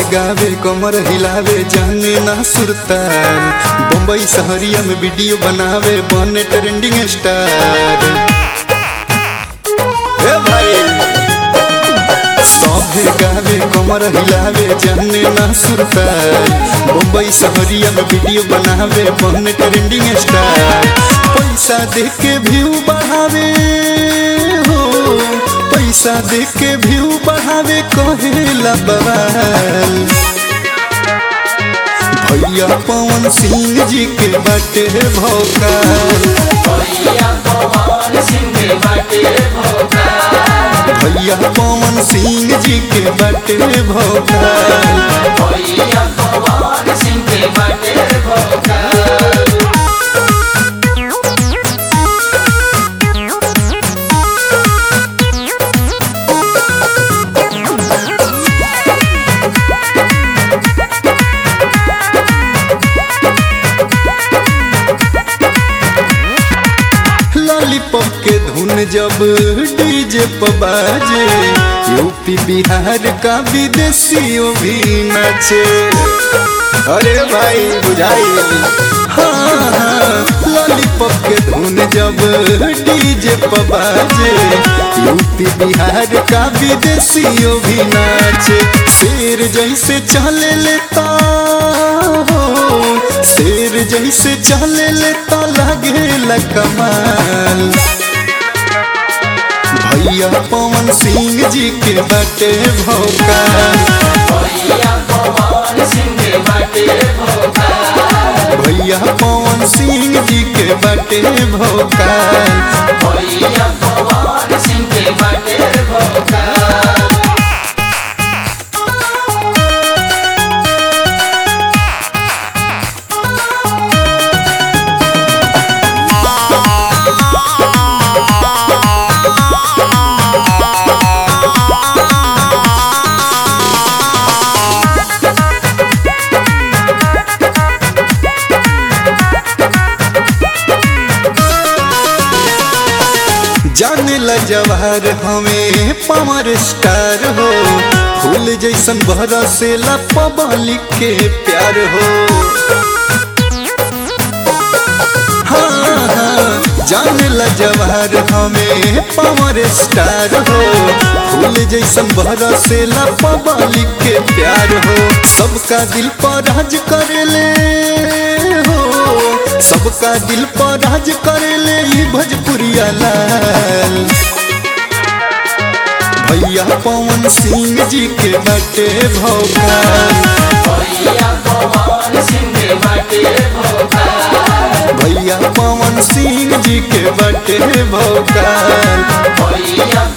गावे कमर हिलावे जाने ना सुरतार बम्बई शहरिया में वीडियो बनावे बने ट्रेंडिंग स्टार हे भाई सभे गावे कमर हिलावे जाने ना सुरतार बम्बई शहरिया में वीडियो बनावे बने ट्रेंडिंग स्टार पैसा दे के व्यू बढ़ावे हो पैसा दे के व्यू बढ़ावे कहेला बवाल भैया पवन सिंह जी के बाटे भौकाल भैया पवन सिंह बाटे भोकाल भैया पवन सिंह जी के बाटे भौकाल भैया पवन सिंह बाटे भोकाल लॉलीपॉप के धुन जब डीजे पर बाजे यूपी बिहार का विदेशियों भी नाचे अरे भाई बुझाई हाँ हाँ लॉलीपॉप के धुन जब डीजे पर बाजे यूपी बिहार का विदेशियों भी नाचे शेर जैसे चले लेता हो शेर जैसे चले लेता लगे कमाल भैया पवन सिंह जी के बाटे भौकाल भैया पवन सिंह बाटे भोकाल भैया पवन सिंह जी के बाटे भौकाल भैया पवन सिंह बाटे भोकाल जाने ला जवाहर हमें पावर स्टार हो फूल जैसन बरसे ला पब्लिक के प्यार हो हाँ हाँ जाने ला जवाहर हमें पावर स्टार हो फूल जैसन बरसे ला पब्लिक के प्यार हो सबका दिल पर राज करेले हो सबका दिल पर राज करेले ई भोजपुरिया लाल भैया पवन सिंह जी के बाटे भौकाल भैया पवन सिंह बाटे भोकाल भैया पवन सिंह जी के बाटे भौकाल भैया